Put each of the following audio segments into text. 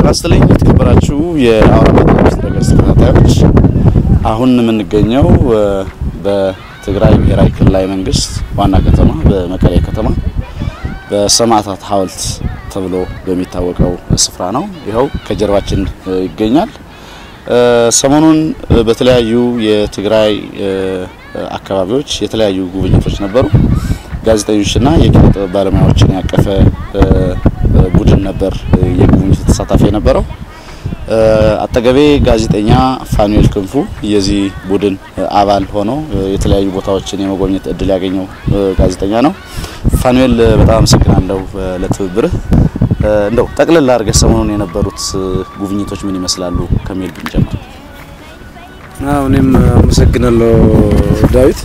ጤና ይስጥልኝ የተከበራችሁ የአውራምባ ቴሌቪዥን ድረገጽ ተከታታዮች፣ አሁን የምንገኘው በትግራይ ብሔራዊ ክልላዊ መንግስት ዋና ከተማ በመቀሌ ከተማ በሰማዕታት ሐውልት ተብሎ በሚታወቀው ስፍራ ነው። ይኸው ከጀርባችን ይገኛል። ሰሞኑን በተለያዩ የትግራይ አካባቢዎች የተለያዩ ጉብኝቶች ነበሩ። ጋዜጠኞችና የኪነ ጥበብ ባለሙያዎችን ያቀፈ ቡድን ነበር የጉብኝቱ ተሳታፊ የነበረው። አጠገቤ ጋዜጠኛ ፋኑኤል ክንፉ የዚህ ቡድን አባል ሆኖ የተለያዩ ቦታዎችን የመጎብኘት እድል ያገኘው ጋዜጠኛ ነው። ፋኑኤል በጣም አመሰግናለሁ ለትብብርህ። እንደው ጠቅልል አድርገህ ሰሞኑን የነበሩት ጉብኝቶች ምን ይመስላሉ ከሚል ብንጀምር። እኔም አመሰግናለሁ ዳዊት።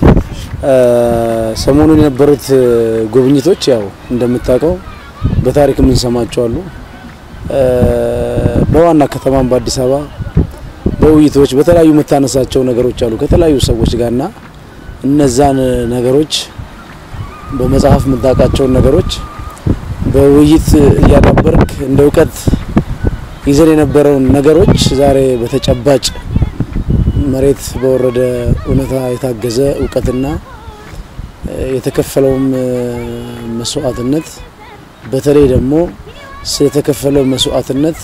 ሰሞኑን የነበሩት ጉብኝቶች ያው እንደምታውቀው በታሪክ የምንሰማቸው አሉ። በዋና ከተማም በአዲስ አበባ በውይይቶች በተለያዩ የምታነሳቸው ነገሮች አሉ ከተለያዩ ሰዎች ጋርና እነዛን ነገሮች በመጽሐፍ የምታውቃቸውን ነገሮች በውይይት እያዳበርክ እንደ እውቀት ይዘን የነበረውን ነገሮች ዛሬ በተጨባጭ መሬት በወረደ እውነታ የታገዘ እውቀትና የተከፈለውም መስዋዕትነት በተለይ ደግሞ ስለተከፈለው መስዋዕትነት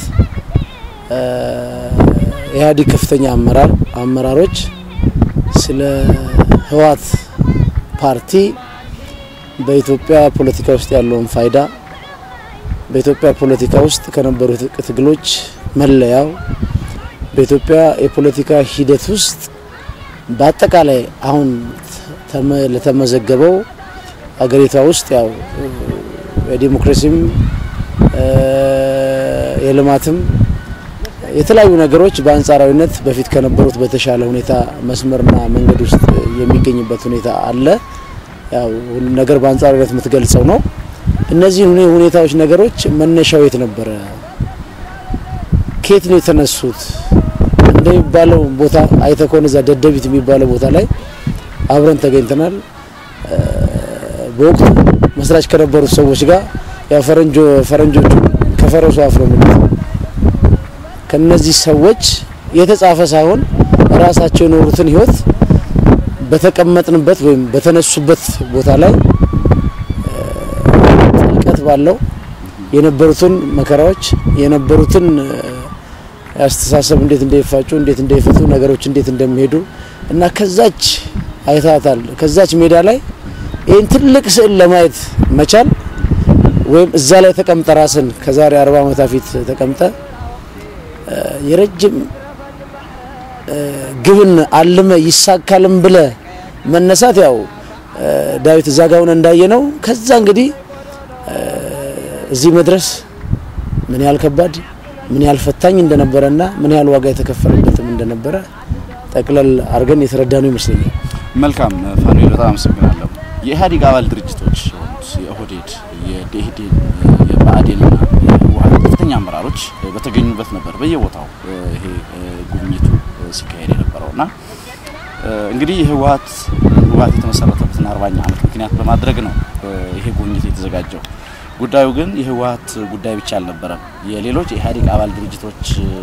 ኢህአዴግ ከፍተኛ አመራር አመራሮች ስለ ህወሓት ፓርቲ በኢትዮጵያ ፖለቲካ ውስጥ ያለውን ፋይዳ በኢትዮጵያ ፖለቲካ ውስጥ ከነበሩ ትግሎች መለያው በኢትዮጵያ የፖለቲካ ሂደት ውስጥ በአጠቃላይ አሁን ለተመዘገበው አገሪቷ ውስጥ ያው የዲሞክራሲም የልማትም የተለያዩ ነገሮች በአንጻራዊነት በፊት ከነበሩት በተሻለ ሁኔታ መስመርና መንገድ ውስጥ የሚገኝበት ሁኔታ አለ። ያው ሁሉ ነገር በአንጻራዊነት የምትገልጸው ነው። እነዚህ ሁኔታዎች ነገሮች መነሻው የት ነበረ? ከየት ነው የተነሱት? እንደሚባለው ቦታ አይተ ከሆነ እዛ ደደቢት የሚባለው ቦታ ላይ አብረን ተገኝተናል። በወቅቱ መስራች ከነበሩት ሰዎች ጋር ያው ፈረንጆ ፈረንጆቹ ከፈረሱ አፍ ነው የሚሉት። ከነዚህ ሰዎች የተጻፈ ሳይሆን ራሳቸው የኖሩትን ህይወት በተቀመጥንበት ወይም በተነሱበት ቦታ ላይ ጥልቀት ባለው የነበሩትን መከራዎች የነበሩትን አስተሳሰብ እንዴት እንደሚፋጩ እንዴት እንደሚፈቱ ነገሮች እንዴት እንደሚሄዱ እና ከዛች አይታታል ከዛች ሜዳ ላይ ይህን ትልቅ ስዕል ለማየት መቻል ወይም እዛ ላይ ተቀምጠ ራስን ከዛሬ አርባ ዓመት ፊት ተቀምጠ የረጅም ግብን አልመ ይሳካልም ብለ መነሳት ያው ዳዊት እዛ ጋውን እንዳየ ነው። ከዛ እንግዲህ እዚህ መድረስ ምን ያህል ከባድ ምን ያህል ፈታኝ እንደነበረና ምን ያህል ዋጋ የተከፈለበትም እንደነበረ ጠቅለል አድርገን የተረዳ ነው ይመስለኛል። መልካም ፋኑኤል በጣም አመሰግናለሁ። የኢህአዴግ አባል ድርጅቶች የሆኑት የኦህዴድ፣ የደኢህዴን፣ የብአዴንና የህወሓት ከፍተኛ አመራሮች በተገኙበት ነበር በየቦታው ይሄ ጉብኝቱ ሲካሄድ የነበረውና እንግዲህ የህወሓት ህወሓት የተመሰረተበትን አርባኛ ዓመት ምክንያት በማድረግ ነው ይሄ ጉብኝት የተዘጋጀው። ጉዳዩ ግን የህወሓት ጉዳይ ብቻ አልነበረም። የሌሎች የኢህአዴግ አባል ድርጅቶች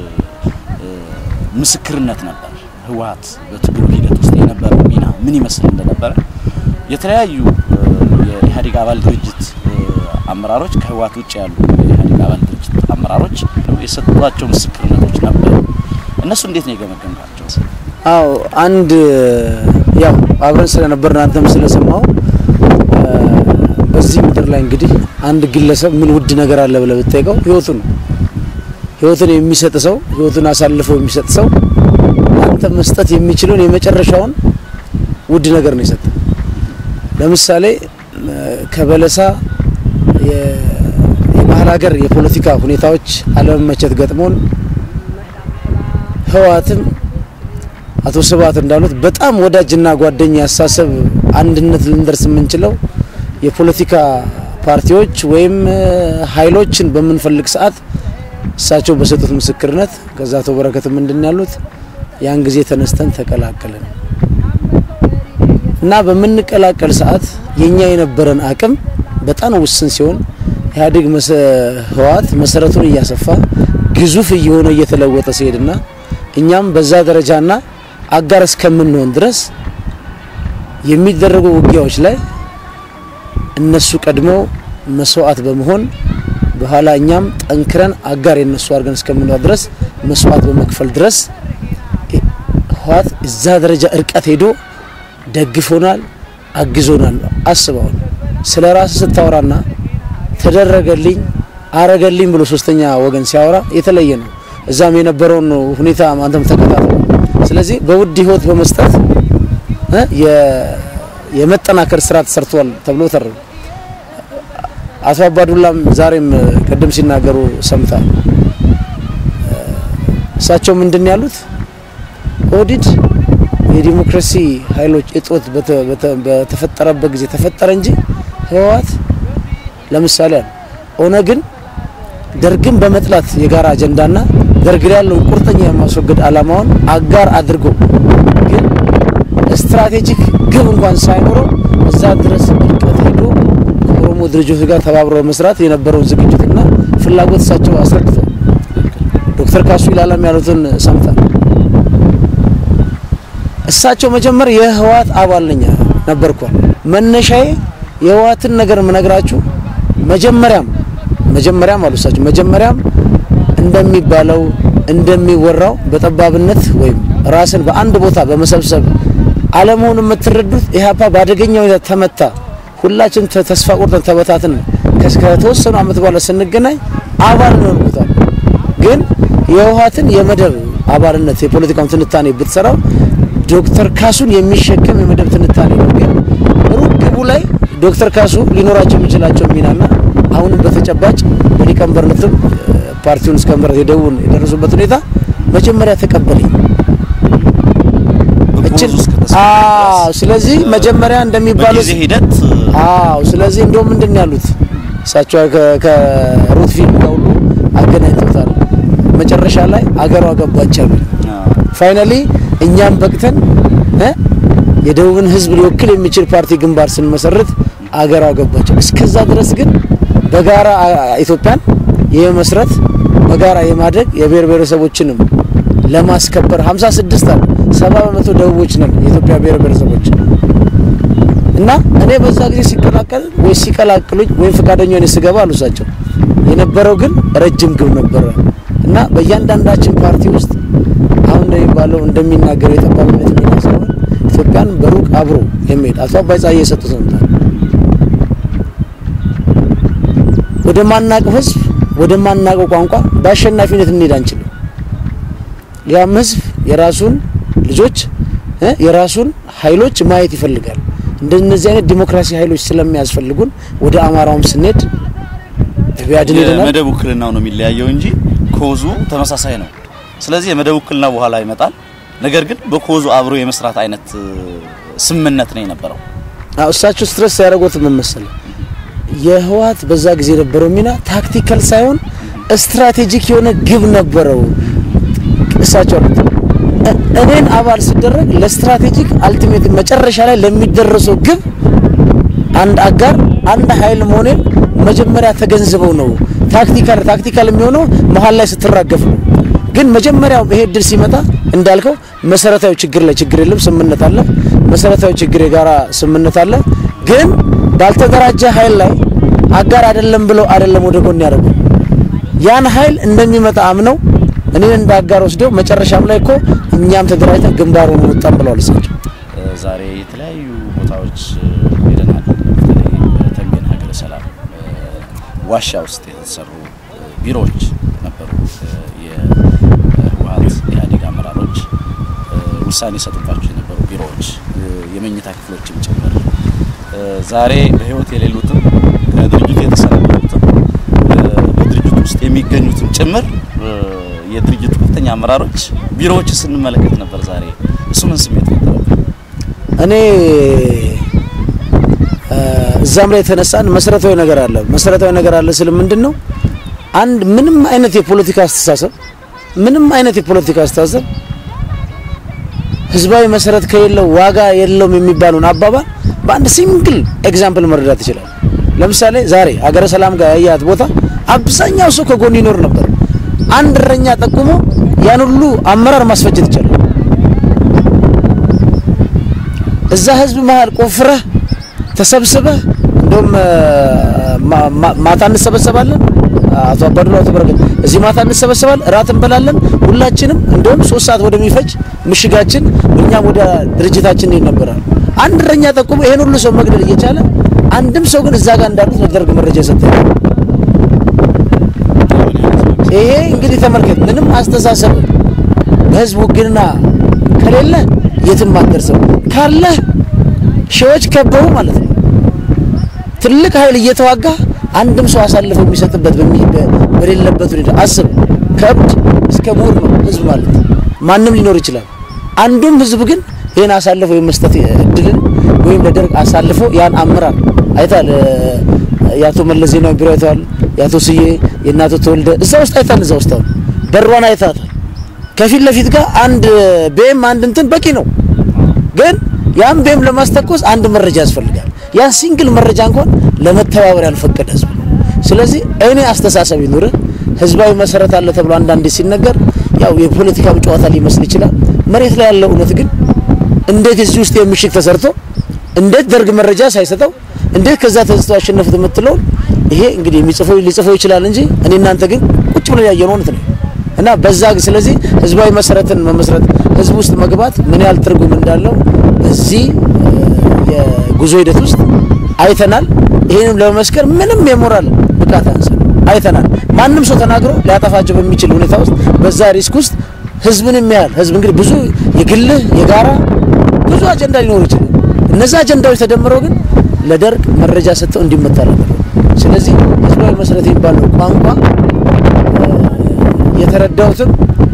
ምስክርነት ነበር። ህወሓት በትግሉ ሂደት ውስጥ የነበረው ሚና ምን ይመስል እንደነበረ የተለያዩ የኢህአዴግ አባል ድርጅት አመራሮች ከህወሓት ውጭ ያሉ የኢህአዴግ አባል ድርጅት አመራሮች የሰጧቸው ምስክርነቶች ነበሩ። እነሱ እንዴት ነው የገመገምካቸው? አዎ አንድ ያው አብረን ስለነበርን አንተም ስለሰማው በዚህ ምድር ላይ እንግዲህ አንድ ግለሰብ ምን ውድ ነገር አለ ብለህ ብትጠይቀው ህይወቱ ነው። ህይወቱን የሚሰጥ ሰው ህይወቱን አሳልፎ የሚሰጥ ሰው አንተ መስጠት የሚችለውን የመጨረሻውን ውድ ነገር ነው የሰጠ። ለምሳሌ ከበለሳ የመሀል ሀገር የፖለቲካ ሁኔታዎች አለመመቸት ገጥሞን ህወሓትም አቶ ስብሀት እንዳሉት በጣም ወዳጅና ጓደኛ ያሳሰብ አንድነት ልንደርስ የምንችለው የፖለቲካ ፓርቲዎች ወይም ኃይሎችን በምንፈልግ ሰዓት እሳቸው በሰጡት ምስክርነት ከዛ አቶ በረከት ምንድን ያሉት ያን ጊዜ ተነስተን ተቀላቀልን እና በምንቀላቀል ሰዓት የኛ የነበረን አቅም በጣም ውስን ሲሆን ኢህአዴግ ህወሓት መሰረቱን እያሰፋ ግዙፍ እየሆነ እየተለወጠ ሲሄድና እኛም በዛ ደረጃና አጋር እስከምንሆን ድረስ የሚደረጉ ውጊያዎች ላይ እነሱ ቀድመው መስዋዕት በመሆን በኋላ እኛም ጠንክረን አጋር የነሱ አድርገን እስከምንዋ ድረስ መስዋዕት በመክፈል ድረስ ህወሓት እዛ ደረጃ እርቀት ሄዶ ደግፎናል፣ አግዞናል። አስበዋል። ስለ ራስ ስታወራና ተደረገልኝ አረገልኝ ብሎ ሶስተኛ ወገን ሲያወራ የተለየ ነው። እዛም የነበረውን ሁኔታ አንተም ተከታተል። ስለዚህ በውድ ህይወት በመስጠት የመጠናከር ስራ ተሰርቷል ተብሎ ተር አቶ አባዱላም ዛሬም ቅድም ሲናገሩ ሰምታል። እሳቸው ምንድን ያሉት ኦህዴድ የዲሞክራሲ ኃይሎች እጦት በተፈጠረበት ጊዜ ተፈጠረ እንጂ ህወሓት ለምሳሌ አለ ኦነግን ደርግን በመጥላት የጋራ አጀንዳና ደርግ ላይ ያለውን ቁርጠኛ የማስወገድ አላማውን አጋር አድርጎ ግን ስትራቴጂክ ግብ እንኳን ሳይኖረው እዛ ድረስ እርቀት ሄዶ ከኦሮሞ ድርጅቶች ጋር ተባብሮ መስራት የነበረውን ዝግጅትና ፍላጎት እሳቸው አስረድተው ዶክተር ካሱ ይላለም ያሉትን ሰምታል። እሳቸው መጀመሪያ የህወሓት አባል ነኝ ነበርኳል። መነሻዬ የህወሓትን ነገር ምነግራችሁ መጀመሪያም መጀመሪያም አሉ እሳቸው መጀመሪያም እንደሚባለው እንደሚወራው በጠባብነት ወይም ራስን በአንድ ቦታ በመሰብሰብ አለመሆኑ የምትረዱት ኢህአፓ በአደገኛ ሁኔታ ተመታ። ሁላችን ተስፋ ቆርጠን ተበታትን። ከተወሰኑ አመት በኋላ ስንገናኝ አባል ነው ያልኩታል። ግን የህወሓትን የመደብ አባልነት የፖለቲካውን ትንታኔ ብትሰራው ዶክተር ካሱን የሚሸከም የመደብ ትንታኔ ነው። ግን ሩቅ ግቡ ላይ ዶክተር ካሱ ሊኖራቸው የሚችላቸው ሚናና አሁንም በተጨባጭ በሊቀመንበርነትም ፓርቲውን እስከ መምራት የደቡብን የደረሱበት ሁኔታ መጀመሪያ ተቀበለኝ። እችን አዎ፣ ስለዚህ መጀመሪያ እንደሚባለው በጊዜ ሂደት አዎ፣ ስለዚህ እንደውም ምንድን ያሉት እሳቸው ከሩት ፊልም ጋር ሁሉ አገናኝተውታል። መጨረሻ ላይ አገሯ ገባች አሉ። ፋይናሊ እኛም በቅተን የደቡብን ህዝብ ሊወክል የሚችል ፓርቲ ግንባር ስንመሰርት አገሯ ገባች። እስከዛ ድረስ ግን በጋራ ኢትዮጵያን የመስረት በጋራ የማድረግ የብሔር ብሔረሰቦችንም ለማስከበር 56 አሉ 70 በመቶ ደቡቦች ነን የኢትዮጵያ ብሔር ብሔረሰቦች እና እኔ በዛ ጊዜ ሲቀላቀል ወይ ሲቀላቅሉኝ ወይም ፈቃደኛ ሆኜ ስገባ አሉ እሳቸው የነበረው ግን ረጅም ግብ ነበረ እና በእያንዳንዳችን ፓርቲ ውስጥ አሁን እንደሚባለው እንደሚናገረው የጠባብነት ሚና ሳይሆን ኢትዮጵያን በሩቅ አብሮ የሚሄድ አቶ አባይ ፀሐዬ የሰጡት ነው። ወደ ማናቀው ህዝብ ወደ ማናቀው ቋንቋ በአሸናፊነት እንሄድ አንችልም። ያም ህዝብ የራሱን ልጆች የራሱን ኃይሎች ማየት ይፈልጋል። እንደነዚህ አይነት ዲሞክራሲ ኃይሎች ስለሚያስፈልጉን ወደ አማራውም ስንሄድ ቢያድን ሄደናል። የመደብ ውክልናው ነው የሚለያየው እንጂ ኮዙ ተመሳሳይ ነው። ስለዚህ የመደብ ውክልና በኋላ ይመጣል። ነገር ግን በኮዙ አብሮ የመስራት አይነት ስምምነት ነው የነበረው። አዎ እሳቸው ስትረስ ያደረጉት ምን መሰለህ? የህወሓት በዛ ጊዜ የነበረው ሚና ታክቲካል ሳይሆን ስትራቴጂክ የሆነ ግብ ነበረው። እሳቸው አሉት እኔን አባል ሲደረግ ለስትራቴጂክ አልቲሜት መጨረሻ ላይ ለሚደረሰው ግብ አንድ አጋር አንድ ኃይል መሆኔን መጀመሪያ ተገንዝበው ነው። ታክቲካል ታክቲካል የሚሆነው መሀል ላይ ስትራገፍ ነው። ግን መጀመሪያው ይሄ እድል ሲመጣ እንዳልከው መሰረታዊ ችግር ላይ ችግር የለም፣ ስምምነት አለ። መሰረታዊ ችግር የጋራ ስምምነት አለ። ግን ባልተደራጀ ኃይል ላይ አጋር አይደለም ብለው አይደለም ወደ ጎን ያደረጉ ያን ኃይል እንደሚመጣ አምነው እኔን እንደ አጋር ወስደው መጨረሻም ላይ እኮ እኛም ተደራጅተን ግንባር ሆኖ ወጣን ብለዋል እሳቸው። ዛሬ የተለያዩ ቦታዎች ሄደናል። በተለይ በተንቤን ሀገረ ሰላም ዋሻ ውስጥ የተሰሩ ቢሮዎች ነበሩ። የህወሓት ኢህአዴግ አመራሮች ውሳኔ የሰጡባቸው የነበሩ ቢሮዎች፣ የመኝታ ክፍሎችም ጭምር ዛሬ በህይወት የሌሉትም ከድርጅቱ የተሰናበቱትም በድርጅቱ ውስጥ የሚገኙትም ጭምር የድርጅቱ ከፍተኛ አመራሮች ቢሮዎች ስንመለከት ነበር። ዛሬ እሱ ምን ስሜት ፈጠረብን? እኔ እዛም ላይ የተነሳን መሰረታዊ ነገር አለ። መሰረታዊ ነገር አለ ስል ምንድን ነው? አንድ ምንም አይነት የፖለቲካ አስተሳሰብ ምንም አይነት የፖለቲካ አስተሳሰብ ህዝባዊ መሰረት ከሌለው ዋጋ የለውም የሚባለውን አባባል በአንድ ሲንግል ኤግዛምፕል መረዳት ይችላል። ለምሳሌ ዛሬ ሀገረ ሰላም ጋር ያያት ቦታ አብዛኛው ሰው ከጎን ይኖር ነበር። አንድ እረኛ ጠቁሞ ያን ሁሉ አመራር ማስፈጀት ይቻላል። እዛ ህዝብ መሀል ቆፍረህ ተሰብስበህ እንደውም ማታ እንሰበሰባለን። አቶ አባዱላ አቶ በረከት እዚህ ማታ እንሰበሰባለን፣ እራት እንበላለን። ሁላችንም እንደውም ሶስት ሰዓት ወደሚፈጅ ምሽጋችን እኛም ወደ ድርጅታችን እንሄድ ነበራል። አንድ እረኛ ጠቁሞ ይሄን ሁሉ ሰው መግደል እየቻለ አንድም ሰው ግን እዛ ጋር እንዳሉት ለደርግ መረጃ የሰጠ ይሄ እንግዲህ ተመልከት። ምንም አስተሳሰብ በህዝብ ውግንና ከሌለ የትም አትደርስም። ካለ ሺዎች ከበቡ ማለት ነው። ትልቅ ኃይል እየተዋጋ አንድም ሰው አሳልፎ የሚሰጥበት በሌለበት ሁኔታ አስብ። ከእብድ እስከ ምሁር ነው ህዝብ ማለት ማንም ሊኖር ይችላል። አንዱም ህዝብ ግን ይህን አሳልፎ የመስጠት እድልን ወይም ለደርግ አሳልፎ ያን አመራር አይታል። የአቶ መለስ ዜናዊ ቢሮ አይተዋል። የአቶ ስዬ የእናቶ ተወልደ እዛ ውስጥ አይታል። እዛ ውስጥ አሁን በሯን አይታታል። ከፊት ለፊት ጋር አንድ ቤም አንድ እንትን በቂ ነው። ግን ያን ቤም ለማስተኮስ አንድ መረጃ ያስፈልጋል። ያን ሲንግል መረጃ እንኳን ለመተባበር ያልፈቀደ ህዝብ ነው። ስለዚህ እኔ አስተሳሰብ ይኑር ህዝባዊ መሰረት አለ ተብሎ አንዳንዴ ሲነገር ያው የፖለቲካው ጨዋታ ሊመስል ይችላል። መሬት ላይ ያለው እውነት ግን እንዴት እዚህ ውስጥ የምሽግ ተሰርቶ እንዴት ደርግ መረጃ ሳይሰጠው እንዴት ከዛ ተዝተው አሸነፉት የምትለውን ይሄ እንግዲህ የሚጽፈው ሊጽፈው ይችላል እንጂ እኔ እናንተ ግን ቁጭ ብለን ያየነው እውነት ነው እና በዛ ስለዚህ ህዝባዊ መሰረትን መመስረት ህዝብ ውስጥ መግባት ምን ያህል ትርጉም እንዳለው በዚህ የጉዞ ሂደት ውስጥ አይተናል። ይህንም ለመመስከር ምንም የሞራል ብቃት አንሰ አይተናል። ማንም ሰው ተናግሮ ሊያጠፋቸው በሚችል ሁኔታ ውስጥ በዛ ሪስክ ውስጥ ህዝብን የሚያህል ህዝብ እንግዲህ ብዙ የግልህ የጋራ ብዙ አጀንዳ ሊኖሩ ይችላል። እነዚህ አጀንዳዎች ተደምረው ግን ለደርግ መረጃ ሰጥተው እንዲመታ ነበር። ስለዚህ ህዝባዊ መሰረት የሚባለው ቋንቋ የተረዳሁትም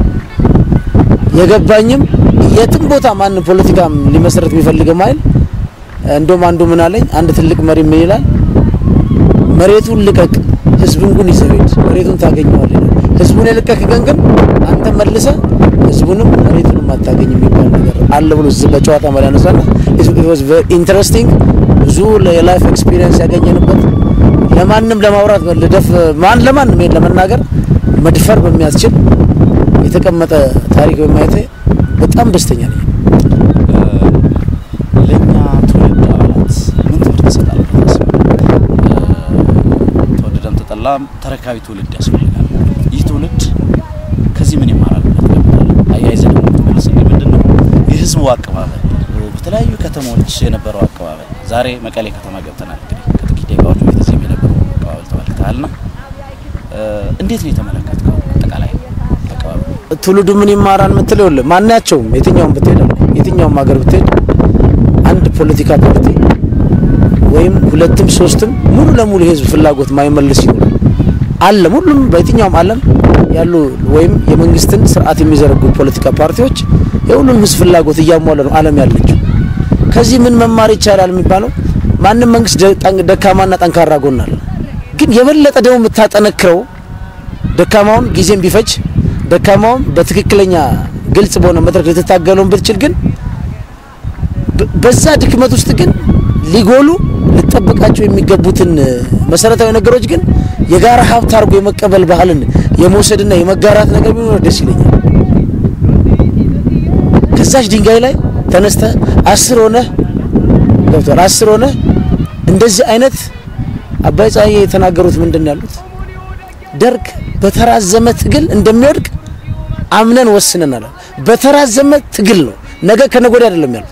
የገባኝም የትም ቦታ ማንም ፖለቲካም ሊመሰረት የሚፈልግም አይደል። እንደውም አንዱ ምን አለኝ፣ አንድ ትልቅ መሪ ምን ይላል፣ መሬቱን ልቀቅ፣ ህዝቡን ግን ይዘው ሂድ፣ መሬቱን ታገኘዋለህ ይላል። ህዝቡን የለቀቅ ግን ግን አንተ መልሰ ህዝቡንም መሬቱንም አታገኝ የሚባል ነገር አለ ብሎ እዚህ በጨዋታ መሪ ያነሳና ኢት ዋዝ ቬሪ ኢንተረስቲንግ ብዙ የላይፍ ኤክስፒሪየንስ ያገኘንበት ለማንም ለማውራት ልደፍ ማን ለማንም ይሄን ለመናገር መድፈር በሚያስችል የተቀመጠ ታሪክ በማየቴ በጣም ደስተኛ ነኝ። ለእኛ ትውልድ አባላት ምን ትምህርት ይሰጣል? ተወደደም ተጠላም ተረካቢ ትውልድ ያስፈልጋል። ይህ ትውልድ ከዚህ ምን ይማራል? አያይዘን የምትመልስልኝ ምንድን ነው የህዝቡ አቀባበል፣ በተለያዩ ከተሞች የነበረው አቀባበል። ዛሬ መቀሌ ከተማ ገብተናል። እንግዲህ ከጥቂት ደቂቃዎች በፊት እዚህም የነበረው አቀባበል ተመልክተሃልና እንዴት ነው የተመለከትከው? አጠቃላይ አቀባበል ትውልዱ ምን ይማራል የምትለው ይኸውልህ፣ ማናቸውም የትኛውም ብትሄድ አልኩህ፣ የትኛውም ሀገር ብትሄድ አንድ ፖለቲካ ፓርቲ ወይም ሁለትም ሶስትም ሙሉ ለሙሉ የህዝብ ፍላጎት ማይመልስ ይኖራል። ዓለም ሁሉም በየትኛውም ዓለም ያሉ ወይም የመንግስትን ስርዓት የሚዘረጉ ፖለቲካ ፓርቲዎች የሁሉም ህዝብ ፍላጎት እያሟለ ነው ዓለም ያለችው። ከዚህ ምን መማር ይቻላል የሚባለው ማንም መንግስት ደካማና ጠንካራ ጎን አለ። ግን የበለጠ ደግሞ የምታጠነክረው ደካማውን ጊዜም ቢፈጅ ደካማውን በትክክለኛ ግልጽ በሆነ መድረክ ልትታገለውን ብትችል ግን በዛ ድክመት ውስጥ ግን ሊጎሉ ልጠብቃቸው የሚገቡትን መሰረታዊ ነገሮች ግን የጋራ ሀብት አድርጎ የመቀበል ባህልን የመውሰድና የመጋራት ነገር ቢኖር ደስ ይለኛል። ከዛች ድንጋይ ላይ ተነስተ አስር ሆነ ገብቷል። አስር ሆነ እንደዚህ አይነት አባይ ፀሐዬ የተናገሩት ምንድን ነው ያሉት? ደርግ በተራዘመ ትግል እንደሚወድቅ አምነን ወስነናል። በተራዘመ ትግል ነው፣ ነገ ከነገ ወዲያ አይደለም ያሉት።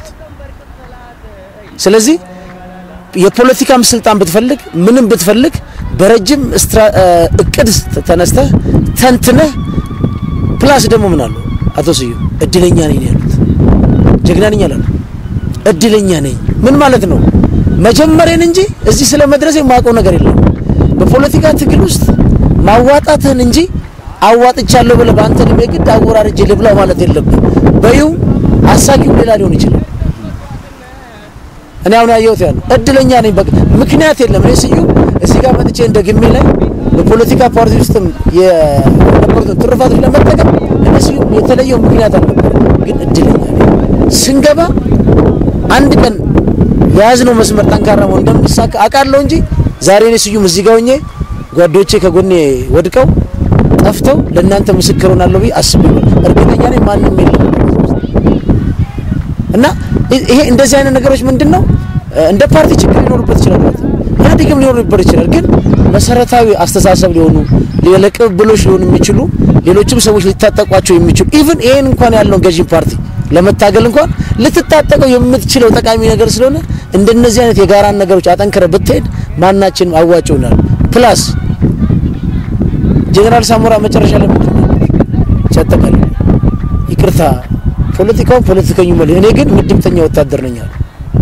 ስለዚህ የፖለቲካም ስልጣን ብትፈልግ ምንም ብትፈልግ በረጅም እቅድ ተነስተህ ተንትነህ ፕላስ ደግሞ ምን አለው አቶ ስዩም እድለኛ ነኝ ያሉት ጀግና ነኝ አላሉ። እድለኛ ነኝ ምን ማለት ነው? መጀመሪያን እንጂ እዚህ ስለ መድረስ የማውቀው ነገር የለም። በፖለቲካ ትግል ውስጥ ማዋጣትህን እንጂ አዋጥቻለሁ ብለህ በአንተ እድሜ ግድ አወራርጄ ልብላው ማለት የለብህ። በይው አሳኪው ሌላ ሊሆን ይችላል። እኔ አሁን ያየሁት ያለው እድለኛ ነኝ። በቃ ምክንያት የለም። እኔ ስዩም እዚህ ጋር መጥቼ እንደ ግሜ ላይ በፖለቲካ ፓርቲ ውስጥም የነበሩትን ትሩፋቶች ለመጠቀም እኔ ስዩም የተለየው ምክንያት አልነበረ፣ ግን እድለኛ ነኝ። ስንገባ አንድ ቀን የያዝነው መስመር ጠንካራ መሆን እንደሚሳካ አውቃለሁ እንጂ ዛሬ እኔ ስዩም እዚህ ጋር ሆኜ ጓዶቼ ከጎኔ ወድቀው ጠፍተው ለእናንተ ምስክር ሆናለሁ ብዬ አስቤ እርግጠኛ ነኝ ማንም የለም እና ይሄ እንደዚህ አይነት ነገሮች ምንድን ነው እንደ ፓርቲ ችግር ሊኖርበት ይችላል ማለት ነው። ኢህአዴግም ሊኖርበት ይችላል። ግን መሰረታዊ አስተሳሰብ ሊሆኑ ለቅብብሎች ሊሆኑ የሚችሉ ሌሎችም ሰዎች ሊታጠቋቸው የሚችሉ ኢቭን ይሄን እንኳን ያለውን ገዢ ፓርቲ ለመታገል እንኳን ልትታጠቀው የምትችለው ጠቃሚ ነገር ስለሆነ እንደነዚህ አይነት የጋራን ነገሮች አጠንክረ ብትሄድ ማናችንም አዋጭ ይሆናል። ፕላስ ጄኔራል ሳሞራ መጨረሻ ላይ ምንድን ነው ሲያጠቃልል ይቅርታ ፖለቲካውን ፖለቲከኙ መል እኔ ግን ምድምተኛ ወታደር ነኝ አሉ።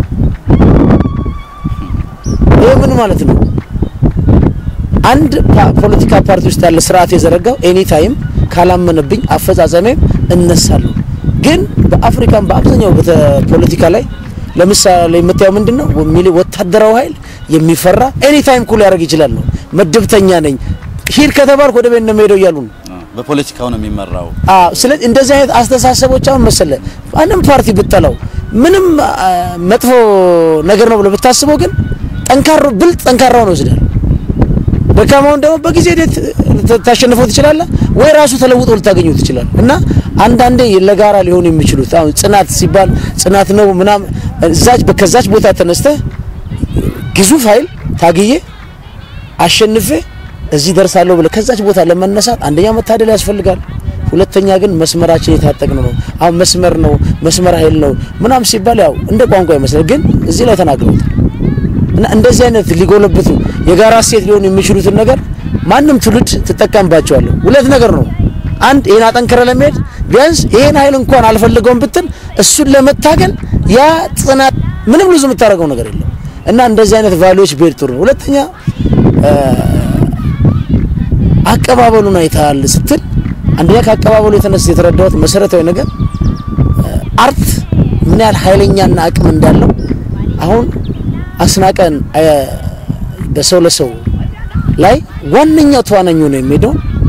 ይሄ ምን ማለት ነው? አንድ ፖለቲካ ፓርቲ ውስጥ ያለ ስርዓት የዘረጋው ኤኒ ታይም ካላመነብኝ አፈጻጸሜም እነሳለሁ። ግን በአፍሪካም በአብዛኛው ፖለቲካ ላይ ለምሳሌ የምታየው ምንድን ነው ሚሊ ወታደራዊ ኃይል የሚፈራ ኤኒ ታይም ኩል ያደርግ ይችላል ነው። ምድብተኛ ነኝ ሂድ ከተባልኩ ወደ ቤት ነው የምሄደው እያሉ ነው። በፖለቲካው ነው የሚመራው። አዎ ስለዚህ እንደዚህ አይነት አስተሳሰቦች አሁን መሰለ ማንም ፓርቲ ብጠላው ምንም መጥፎ ነገር ነው ብሎ ብታስበው ግን ጠንካራ ብልጥ ጠንካራውን ይወስዳል። ደካማውን ደግሞ በጊዜ ሂደት ታሸንፈው ትችላለህ ወይ ራሱ ተለውጦ ልታገኘው ትችላል። እና አንዳንዴ ለጋራ ሊሆኑ የሚችሉት አሁን ጽናት ሲባል ጽናት ነው ምናምን እዛች ከዛች ቦታ ተነስተህ ግዙፍ ኃይል ታግዬ አሸንፌ እዚህ ደርሳለሁ ብለህ ከዛች ቦታ ለመነሳት አንደኛ መታደል ያስፈልጋል። ሁለተኛ ግን መስመራችን የታጠቅን ነው። አሁን መስመር ነው መስመር ኃይል ነው ምናምን ሲባል ያው እንደ ቋንቋ ይመስላል፣ ግን እዚህ ላይ ተናግረውታል። እና እንደዚህ አይነት ሊጎለብቱ የጋራ እሴት ሊሆኑ የሚችሉትን ነገር ማንም ትውልድ ትጠቀምባቸዋለህ። ሁለት ነገር ነው። አንድ ይሄን አጠንክረ ለመሄድ ቢያንስ ይሄን ኃይል እንኳን አልፈልገውም ብትል እሱን ለመታገል ያ ጽናት ምንም ልዙ የምታደርገው ነገር የለም። እና እንደዚህ አይነት ቫሊዎች ብሄድ ጥሩ ነው። ሁለተኛ አቀባበሉን አይተሃል ስትል አንደኛ ከአቀባበሉ የተነሳ የተረዳሁት መሰረታዊ ነገር አርት ምን ያህል ኃይለኛና አቅም እንዳለው አሁን አስናቀን በሰው ለሰው ላይ ዋነኛው ተዋናኝ ነው የሚሄደው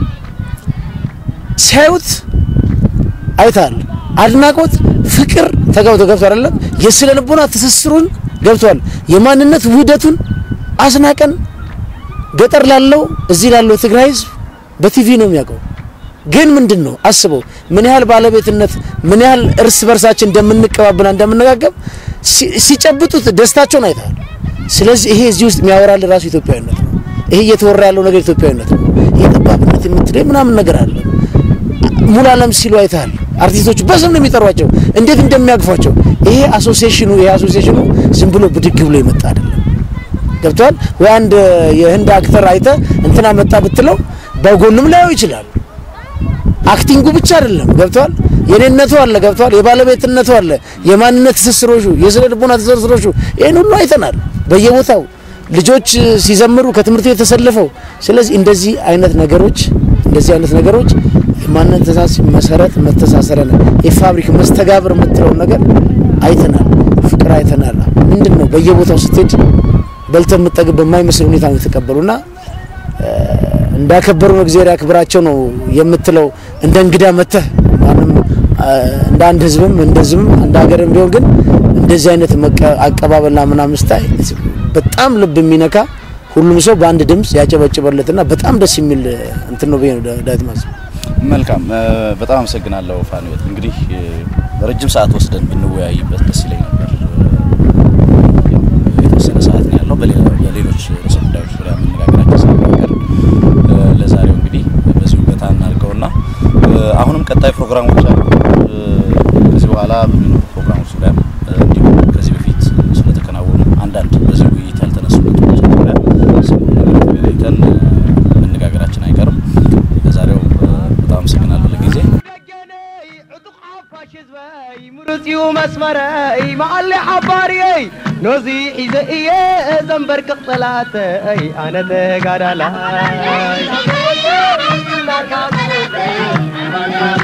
ሲያዩት አይተሃል። አድናቆት፣ ፍቅር ተጋብቶ ገብቶ አይደለም የስነ ልቦና ትስስሩን ገብቷል። የማንነት ውህደቱን አስናቀን ገጠር ላለው እዚህ ላለው ትግራይ ህዝብ በቲቪ ነው የሚያውቀው። ግን ምንድን ነው አስበው ምን ያህል ባለቤትነት ምን ያህል እርስ በርሳችን እንደምንቀባበልና እንደምንነጋገብ ሲጨብጡት ደስታቸውን አይተሃል። ስለዚህ ይሄ እዚህ ውስጥ የሚያወራል ራሱ ኢትዮጵያዊነት ነው። ይሄ እየተወራ ያለው ነገር ኢትዮጵያዊነት ነው። ይሄ ጠባብነት የምትለው ምናምን ነገር አለ። ሙሉ ዓለም ሲሉ አይተሃል። አርቲስቶቹ በስም ነው የሚጠሯቸው፣ እንዴት እንደሚያግፏቸው። ይሄ አሶሲዬሽኑ ይሄ አሶሲዬሽኑ ዝም ብሎ ብድግ ብሎ የመጣ አይደለም። ገብቷል ወይ? አንድ የህንድ አክተር አይተ እንትና መጣ ብትለው በጎንም ላየው ይችላል። አክቲንጉ ብቻ አይደለም። ገብቷል የኔነቱ አለ። ገብቷል የባለቤትነቱ አለ። የማንነት ትስስሮሹ፣ የስነ ልቦና ትስስሮሹ ይሄን ሁሉ አይተናል በየቦታው ልጆች ሲዘምሩ ከትምህርት ቤት ተሰልፈው። ስለዚህ እንደዚህ አይነት ነገሮች እንደዚህ አይነት ነገሮች ማንነት ተሳስ መሰረት መተሳሰረ ነው የፋብሪክ መስተጋብር የምትለውን ነገር አይተናል። ፍቅር አይተናል። ምንድን ነው በየቦታው ስትሄድ በልተህ የምጠግብ በማይመስል ሁኔታ ነው የተቀበሉና እንዳከበሩ ነው እግዚአብሔር ያክብራቸው ነው የምትለው። እንደ እንግዳ መተህ ማንም እንደ አንድ ህዝብም እንደ ህዝብም እንደ ሀገርም ቢሆን ግን እንደዚህ አይነት አቀባበልና ምናምን ስታይ በጣም ልብ የሚነካ ሁሉም ሰው በአንድ ድምፅ ያጨበጭበለትና በጣም ደስ የሚል እንትን ነው ብዬ ነው ዳዊት ማዝ መልካም በጣም አመሰግናለሁ ፋኑኤል። እንግዲህ ረጅም ሰዓት ወስደን ብንወያይበት ደስ ይለኝ ነበር። የተወሰነ ሰዓት ነው ያለው። በሌሎች ርዕሰ ጉዳዮች ዙሪያ መነጋገራችን ስለማይቀር ለዛሬው እንግዲህ በዚሁ ገታ እናድርገውና አሁንም ቀጣይ ፕሮግራሞች አሉ። ከዚህ በኋላ በሚኖሩ ፕሮግራሞች ዙሪያ እንዲሁም ከዚህ በፊት ስለተከናወኑ አንዳንድ በዚህ ውይይት ያልተነሱ ነጥቦች ዙሪያ ተገናኝተን መነጋገራችን አይቀርም። ለዛሬው በጣም አመሰግናለሁ ለጊዜ ምርፅዩ መስመረይ መቐሊ ሓባርየይ ኖዚ ሒዘ እየ ዘንበርክቕ ጠላተይ ኣነ ተጋዳላይ